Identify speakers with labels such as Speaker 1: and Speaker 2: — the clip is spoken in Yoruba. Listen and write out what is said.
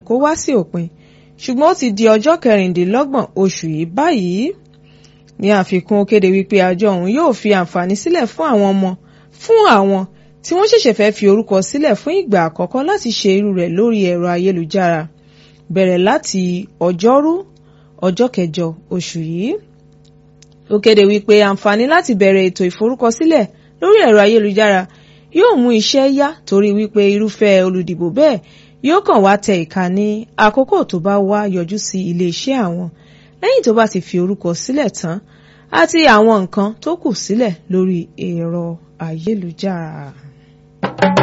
Speaker 1: kó wá sí òpin ṣùgbọ́n ó ti di ọjọ́ kẹrìndínlọ́gbọ̀n oṣù yìí báyìí ní àfikún ó kéde wípé àjọ ọ̀hún yóò fi àǹfààní sílẹ̀ fún àwọn ọmọ fún àwọn tí wọ́n ṣẹ̀ṣẹ̀ fẹ́ fi orúkọ sílẹ̀ fún ìgbà àkọ́kọ́ láti ṣe irú rẹ̀ lórí ẹ̀rọ ayélujára bẹ̀rẹ̀ láti ọjọ́rú ọjọ́ kẹjọ oṣù yìí ó kéde wípé àǹfààní láti bẹ̀rẹ̀ ètò ìforúkọsílẹ̀ lórí ẹ̀rọ ayélujára yóò mú iṣẹ́ yá torí wípé irúfẹ́ olùdìbò bẹ́ẹ̀ yóò kàn wá tẹ ìka ní àkókò tó bá wá yọjú sí iléeṣẹ́ àwọn lẹ́yìn tó bá ti fi orúkọ sílẹ̀ tán àti àwọn nǹkan tó kù sílẹ̀ lórí ẹ̀rọ ayélujára.